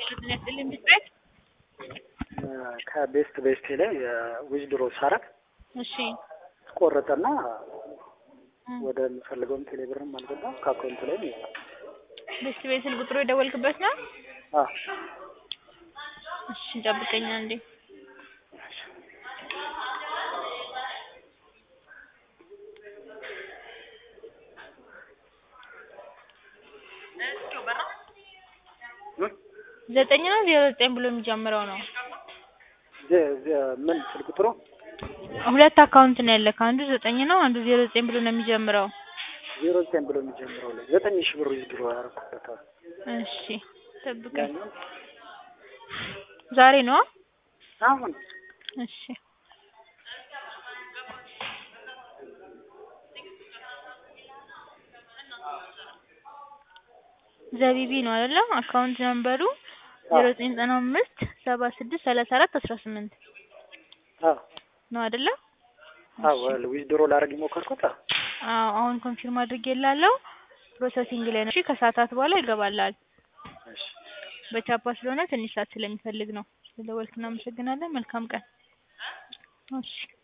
ምን ያስጥልኝ ብትቤት ከቤስት ቤስቴ ላይ ዊዝድሮ ሳረግ እሺ ቆረጠና እም፣ ወደ የምፈልገውም ቴሌብርም አልገባም ከአካውንት ላይ ነው የወጣው። ቤስት ቤት ስልክ ቁጥሩ የደወልክበት ነው? አ እሺ ጠብቀኝ አንዴ። ምን ዘጠኝ ነው ዜሮ ዘጠኝ ብሎ የሚጀምረው ነው። ዜ- ዜ- ምን ስልክ ቁጥሩ ሁለት አካውንት ነው ያለክ። አንዱ ዘጠኝ ነው፣ አንዱ ዜሮ ዘጠኝ ብሎ ነው የሚጀምረው። ዜሮ ዘጠኝ ብሎ የሚጀምረው ላይ ዘጠኝ ሺህ ብር ዊዝድሮ ያደረኩበታል። እሺ ጠብቀኝ። ያኛው ዛሬ ነው? አሁን እሺ ዘቢቢ ነው አይደለ? አካውንት ነምበሩ ዜሮ ዘጠኝ ዘጠና አምስት ሰባ ስድስት ሰላሳ አራት አስራ ስምንት አ ነው አይደለ? አ ወል ዊዝድሮ ላደርግ የሞከርኩት አ አዎ አሁን ኮንፊርም አድርጌላለሁ። ፕሮሰሲንግ ላይ ነው። እሺ ከሰዓታት በኋላ ይገባላል። እሺ በቻፓ ስለሆነ ትንሽ ሰዓት ስለሚፈልግ ነው። ስለደወልክ እናመሰግናለን። መልካም ቀን። እሺ